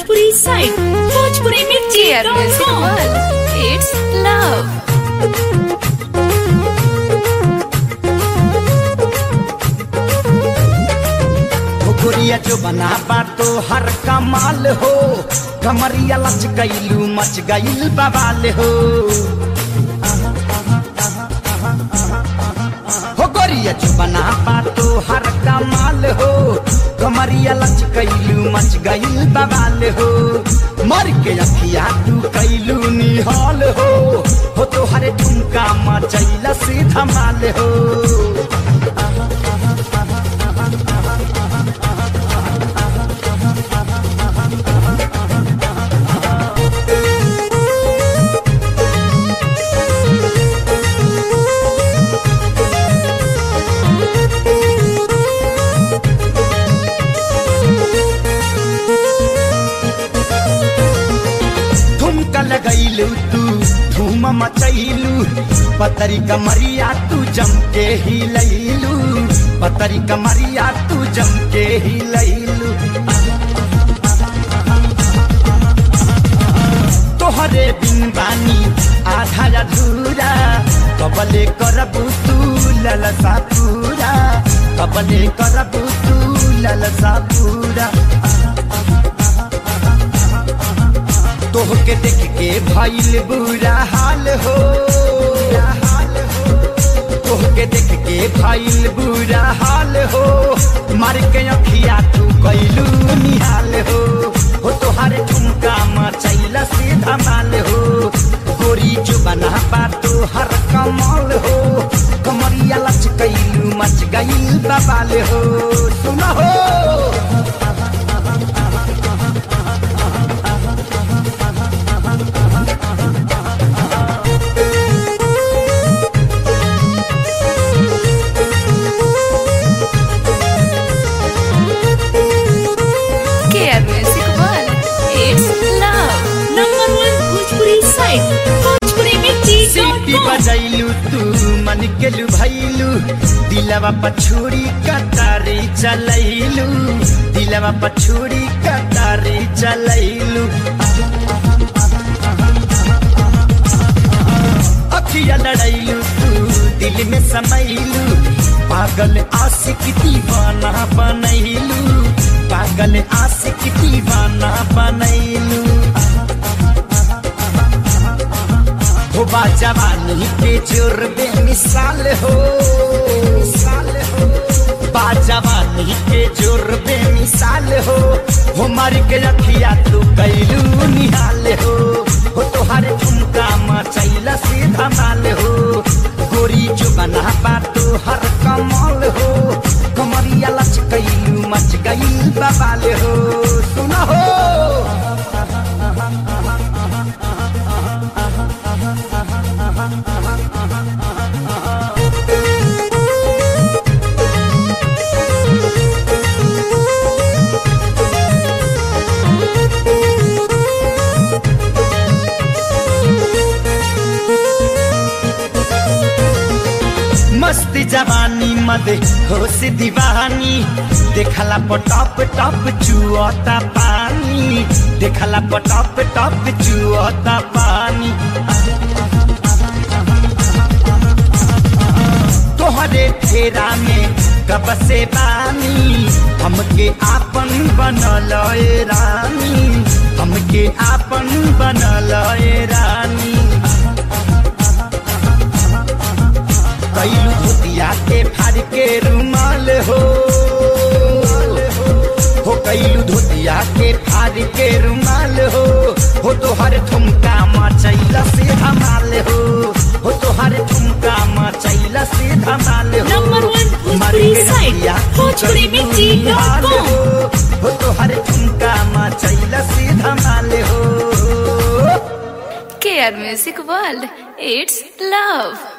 Bhojpuri site Bhojpuri मिर्ची Dear Music World, it's love. हो गोरिया जो बना बातो हर कमाल हो कमरिया लच गईलू मच गईल बवाल हो हो गोरिया जो बना बातो हर कमाल हो कमरिया लच गईलू मच गईल बवाल हो मर के अखिया तू कैलू निहाल हो हो तो हरे ठुमका मचैला से धमाल हो ठुमका लगैलू तू धूम मचैलू पतरी कमरिया तू जम के ही लैलू पतरी कमरिया तू जम के ही लैलू तोहरे बिन बानी आधा अधूरा कबले करबू तू ललसा पूरा कबले करबू तू ललसा पूरा तोहके देख के भइल बुरा हाल हो तोहके देख के भइल बुरा हाल हो मार के अखिया तू कैलू निहाल हो हो तोहारे ठुमका मचैला से धमाल हो गोरी जो बना बा हर कमाल हो कमरिया लच कैलू मच गईल बबाल हो सुन हो Care Music World, it's love. Number one Bhojpuri site Bhojpuri मिर्ची सीटी बजैलू तू मन के लुभैलू दिलवा पछुड़ी कतारी चलैलू दिलवा पछुड़ी कतारी चलैलू अखिया लड़ैलू तू दिल में समैलू पागल आशिक दीवाना बनैलू पागल आशिक दीवाना बनैलू हो बा जवानी के जोर बेमिसाल हो मिसाल हो बा जवानी के जोर बेमिसाल हो हो मार के रखिया तू कैलू निहाल हो हो तोहारे ठुमका मचैला से धमाल हो गोरी जो बना बातो हर कमाल हो कमरिया लच कैलू मच गई बबाल हो सुन हो मस्त जवानी मद होश दीवानी देखला पटप टप चुअता पानी देखला पटप टप चुअता पानी तोहरे फेरा में कब से बानी हमके आपन बनल ए रानी हमके आपन बनल ए रानी कैलू धोतिया के फाड़ के रुमाल हो हो कैलू धोतिया के फाड़ के रुमाल हो हो तोहर ठुमका मचैला से धमाल हो हो तोहर ठुमका मचैला से धमाल हो नंबर वन भोजपुरी मार के साइड, रतिया भोजपुरी कैलू मिर्ची डॉट निहाल कॉम। हो हो तोहर ठुमका मचैला से धमाल हो Care Music World, it's love.